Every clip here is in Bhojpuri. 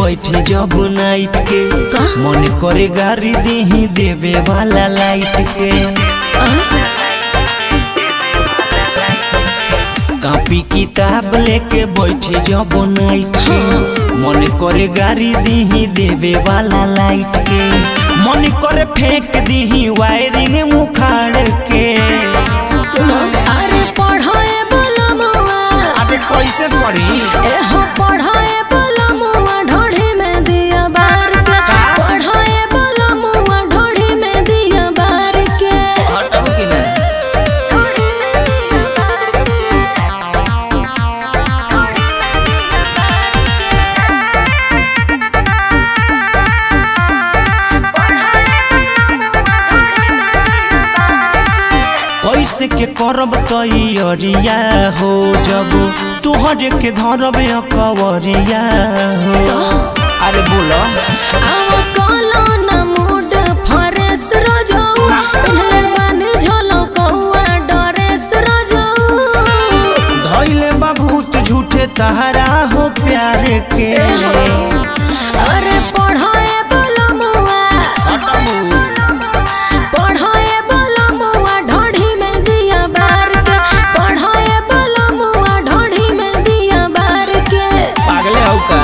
बैठे जब नाइट के का? मन करे गाड़ी दीही देवे वाला लाइट के कापी किताब लेके बैठे जब नाइट के मन करे गाड़ी दीही देवे वाला लाइट के मन करे फेंक दीही वायरिंग मुखाड़ के सुनो अरे पढ़ाए बोला मुआ अरे कैसे पढ़ी एहो पढ़ाए बोला मुआ ढोढ़ी में दिया बार के पढ़ाए बोला मुआ ढोढ़ी में दिया बार के हटाओ कि ना कैसे के करब तैयारिया हो जब तुहरे के धरब कवरिया हो अरे बोलो आव काला ना मूड फरेस रजाऊ पहले बन झलो कौआ डरेस रजाऊ धैले बाबूत झूठे तहरा हो प्यार के अरे पढ़ाए बोला मुआ पढ़ाए बोला मुआ ढोढ़ी में दिया बार के पढ़ाए बोला मुआ ढोढ़ी में दिया बार के पागले हो का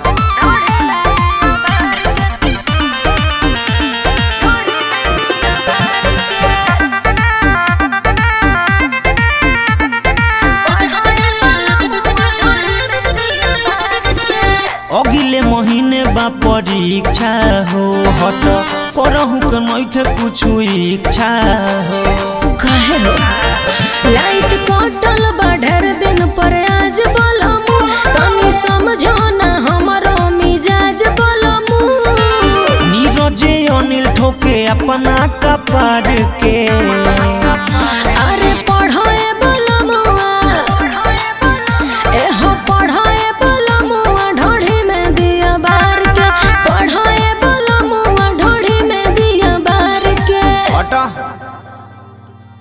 अगिले महीने बा परीक्षा हो हट करहु के नइखे कुछु इच्छा हो कहे हो लाइट कटल बा ढेर दिन पर आज बोलमु तनी समझो ना हमरो मिजाज बोलमु नीरजे अनिल ठोके अपना